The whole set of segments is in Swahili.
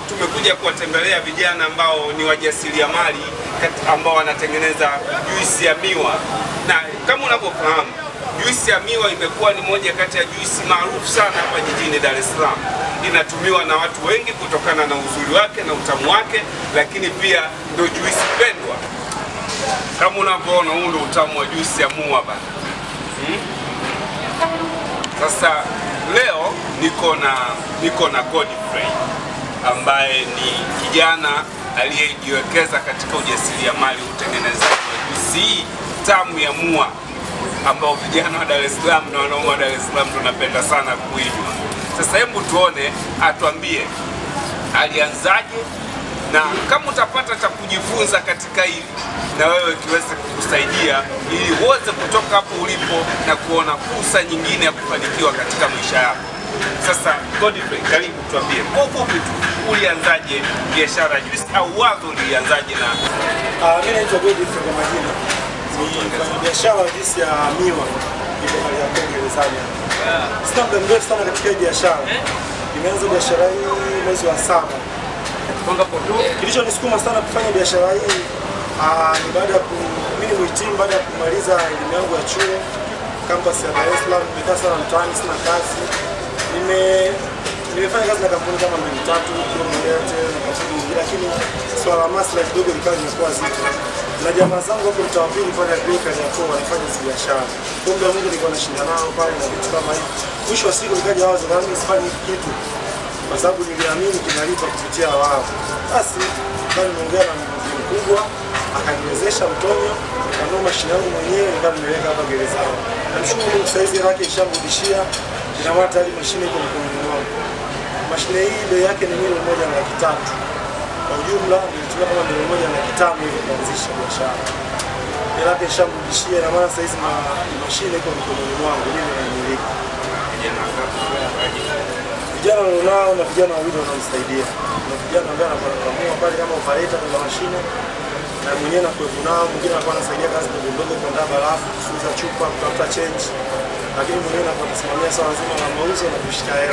tumekuja kuwatembelea vijana ambao ni wajasiriamali kat- ambao wanatengeneza juisi ya miwa, na kama unavyofahamu juisi ya miwa imekuwa ni moja kati ya juisi maarufu sana hapa jijini Dar es Salaam. Inatumiwa na watu wengi kutokana na uzuri wake na utamu wake, lakini pia ndio juisi pendwa. Kama unavyoona, huu ndio utamu wa juisi ya muwa bana. Sasa leo niko na niko na Godfrey ambaye ni kijana aliyejiwekeza katika ujasiriamali, utengenezaji wa juisi hii tamu ya mua ambao vijana wa Dar es Salaam na wanaume wa Dar es Salaam tunapenda sana kuinywa. Sasa hebu tuone, atuambie alianzaje na kama utapata cha kujifunza katika hili na wewe kiweze kukusaidia ili uweze kutoka hapo ulipo na kuona fursa nyingine ya kufanikiwa katika maisha yako. Sasa Godfrey, karibu tuambie kwa ufupi tu, ulianzaje biashara ya juisi au wazo ulianzaje na Ah, mimi naitwa Godfrey kwa majina. Ni mfanyabiashara wa juisi ya miwa. Niko hali ya Kongo gerezani. Sina muda mrefu sana katika hii biashara. Nimeanza biashara hii mwezi wa saba. Kilichonisukuma sana kufanya biashara hii ah, ni baada ya ku mimi ni mhitimu baada ya kumaliza elimu yangu ya chuo campus ya Dar es Salaam. Nimekaa sana mtaani, sina kazi. Nime nimefanya kazi na kampuni kama mbili tatu kwa yote na kampuni nyingine, lakini swala la maslahi kidogo likawa limekuwa zito, na jamaa zangu hapo mtaa wa pili pale Afrika Japo wanafanya hizi biashara. Kwa muda mwingi nilikuwa nashinda nao pale na vitu kama hivi. Mwisho wa siku nikaja wazo na mimi sifanye hiki kitu kwa sababu niliamini kinalipa kupitia wao. Basi nikawa nimeongea na mzee mkubwa akaniwezesha mtonyo, nikanunua mashine yangu mwenyewe nikawa nimeweka hapa gerezani. Namshukuru Mungu sasa hivi hela yake ishamrudishia, ina maana tayari mashine iko mkononi mwangu. Mashine hii bei yake ni milioni moja na laki tatu. Kwa ujumla nilitumia kama milioni moja na laki tano hivi kuanzisha biashara. Hela yake ishamrudishia, ina maana sasa hizi ma- mashine iko mkononi mwangu, mimi naimiliki. Vijana nilionao na vijana wawili wanaonisaidia. Kuna vijana ambaye anakuwa anakamua pale kama operator kwenye mashine na mwenyewe nakuwepo nao, mwingine anakuwa anasaidia kazi ndogo ndogo, kuandaa barafu, kusuza chupa, kutafuta change, lakini mwenyewe nakuwa nasimamia swala zima la mauzo na kushika hela.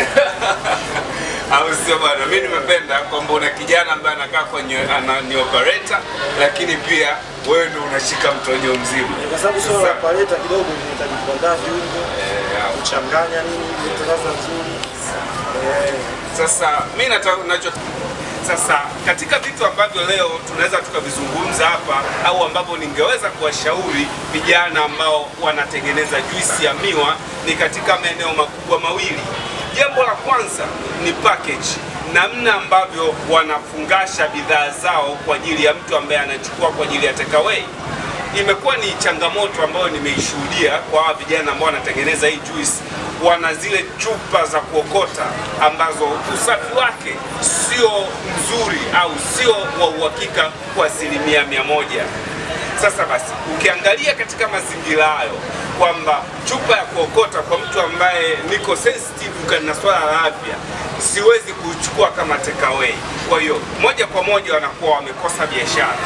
au sio bwana? Mimi nimependa kwamba una kijana ambaye anakaa kwenye ana, ni operator, lakini pia wewe ndio unashika mtonyo mzima. Kwa sababu swala la Sasa- operator kidogo linahitaji kuandaa viungo, Eh, kuchanganya nini ili tangaza nzuri. Eh, Sasa mi nataka nacho sasa, katika vitu ambavyo leo tunaweza tukavizungumza hapa au ambavyo ningeweza kuwashauri vijana ambao wanatengeneza juisi ya miwa ni katika maeneo makubwa mawili. Jambo la kwanza ni package, namna ambavyo wanafungasha bidhaa zao kwa ajili ya mtu ambaye anachukua kwa ajili ya takeaway imekuwa ni changamoto ambayo nimeishuhudia kwa hawa vijana ambao wanatengeneza hii juice. Wana zile chupa za kuokota ambazo usafi wake sio mzuri au sio wa uhakika kwa asilimia mia moja. Sasa basi, ukiangalia katika mazingira hayo kwamba chupa ya kuokota kwa mtu ambaye niko sensitive na swala la afya, siwezi kuchukua kama takeaway. Kwa hiyo moja kwa moja wanakuwa wamekosa biashara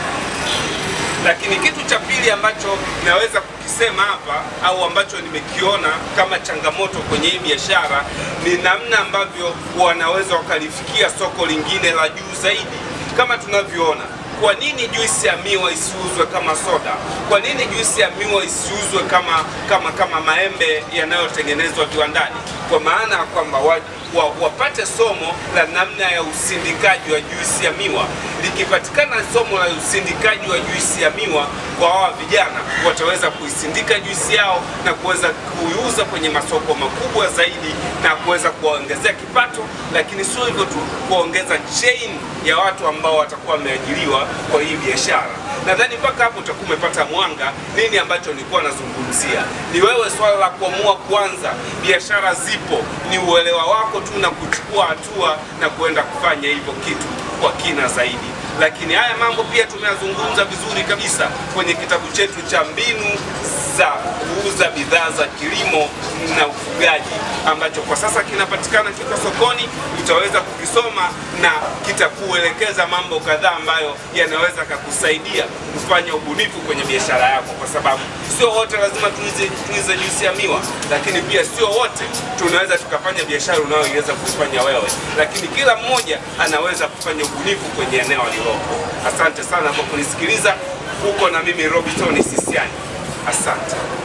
lakini kitu cha pili ambacho naweza kukisema hapa au ambacho nimekiona kama changamoto kwenye hii biashara ni namna ambavyo wanaweza wakalifikia soko lingine la juu zaidi. Kama tunavyoona, kwa nini juisi ya miwa isiuzwe kama soda? Kwa nini juisi ya miwa isiuzwe kama kama kama maembe yanayotengenezwa viwandani? Kwa maana ya kwamba wa, wa, wapate somo la namna ya usindikaji wa juisi ya miwa. Likipatikana somo la usindikaji wa juisi ya miwa kwa hawa vijana, wataweza kuisindika juisi yao na kuweza kuiuza kwenye masoko makubwa zaidi na kuweza kuwaongezea kipato, lakini sio hivyo tu, kuongeza chain ya watu ambao watakuwa wameajiriwa kwa hii biashara. Nadhani mpaka hapo utakuwa umepata mwanga nini ambacho nilikuwa nazungumzia. Ni wewe swala la kuamua kuanza biashara, zipo ni uelewa wako tu na kuchukua hatua na kuenda kufanya hivyo kitu kwa kina zaidi. lakini haya mambo pia tumeyazungumza vizuri kabisa kwenye kitabu chetu cha mbinu za kuuza bidhaa za kilimo na ufugaji ambacho kwa sasa kinapatikana kiko sokoni. Utaweza kukisoma na kitakuelekeza mambo kadhaa ambayo yanaweza kakusaidia kufanya ubunifu kwenye biashara yako, kwa sababu sio wote lazima tuize, tuize juisi ya miwa, lakini pia sio wote tunaweza tukafanya biashara unayoiweza kufanya wewe, lakini kila mmoja anaweza kufanya ubunifu kwenye eneo alilopo. Asante sana kwa kunisikiliza. Uko na mimi Robinson Sisiani, asante.